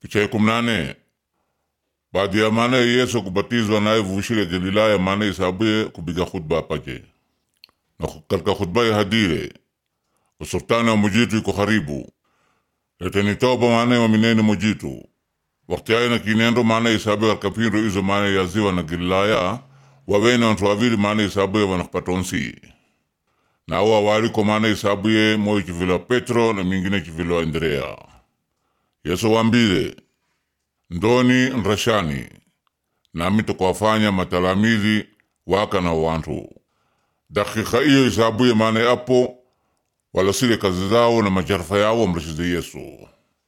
Picha ya kumi na nane baada ya maana Yesu kubatizwa naye vushile Galilaya maana isabuye kubiga khutba apaje na katika khutba ya hadire usultani wa mujitu iko karibu leteni toba maana wa minene mujitu wakati ayo na kinendo maana isabuye katika pindu izo maana ya ziwa na Galilaya wawene wantu wawili maana isabuye wanakpatonsi na awo awaliko maana isabuye moyo chivilo Petro na mingine chivilo Andrea Yesu wambile ndoni nrashani nami tukwafanya matalamizi waka na wantu dakika iyo isabuye maana apo walasile kazi zao na majarafa yao mrashize Yesu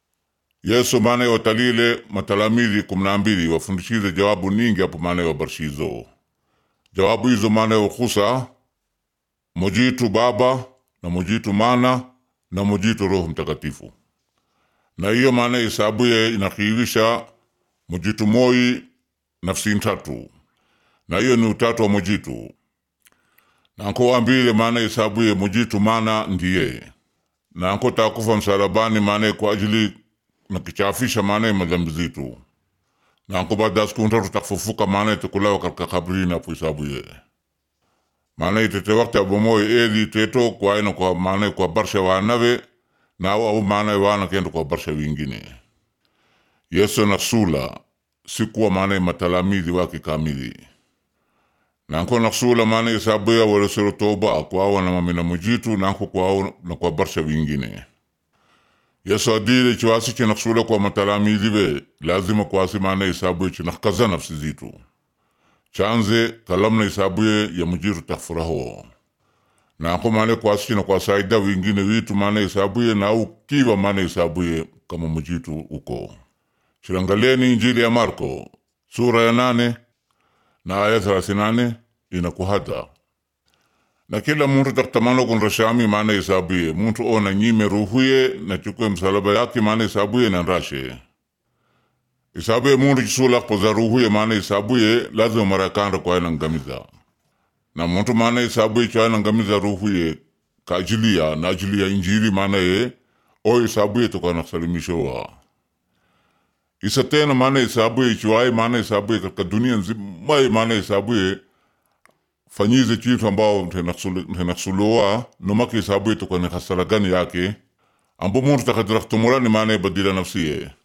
Yesu maana watalile matalamizi kumi na mbili wafundishize jawabu ningi apo maana wabarshizo jawabu hizo maana wakusa mojitu Baba na mojitu Mana na mojitu Roho Mtakatifu na hiyo maana isabuye inakiilisha mujitu moi nafsi ntatu na hiyo ni utatu wa mujitu nanko wambile maana isabuye mujitu mana ndiye nanko takufa msalabani maana kwa ajili nakichafisha maana madhambi zitu nanko baada ya siku ntatu takufufuka maana tukulawa katika kabrini apo isabuye maana itete wakati abomoye eli teto kwa ina kwa maana kwa barsha wanawe nawo au maana wana kendo kwa barsha wingine Yesu na sula sikuwa maana matalamizi wake kamili nanko na sula maana isabuya walesero toba akwawa na mamina mujitu nanko kwao na kwa barsha wingine Yesu adile chiwasi china sula kwa matalamizi be lazima kwasi maana isabuye china kaza nafsi zitu chanze kalamna isabuye ya mujitu takfuraho nako maana kwasi china kwa saida wingine witu maana isabuye na au kiwa maana isabuye kama mujitu uko Shirangalieni Injili ya Marko sura ya nane na aya thelathini nane inakuhada na kila muntu taktamano kun rashami maana isabuye muntu ona nyime ruhuye na chukue msalaba yake maana isabuye na rashe isabuye muntu chisula poza ruhuye maana isabuye lazima marakanda kwa ina ngamiza na muntu maana isabuye kwa ina ngamiza ruhuye ka ajili ya na ajili ya Injili maana ye o isabuye tukana salimishowa isa tena maana isabuye ichiwaye maana isabuye katika dunia nzima maana isabuye fanyize chitu ambao ntenaksuloa nomaka isabuye tukane hasaragani yake ambo muntu takadiraktumulani maana badila nafsiye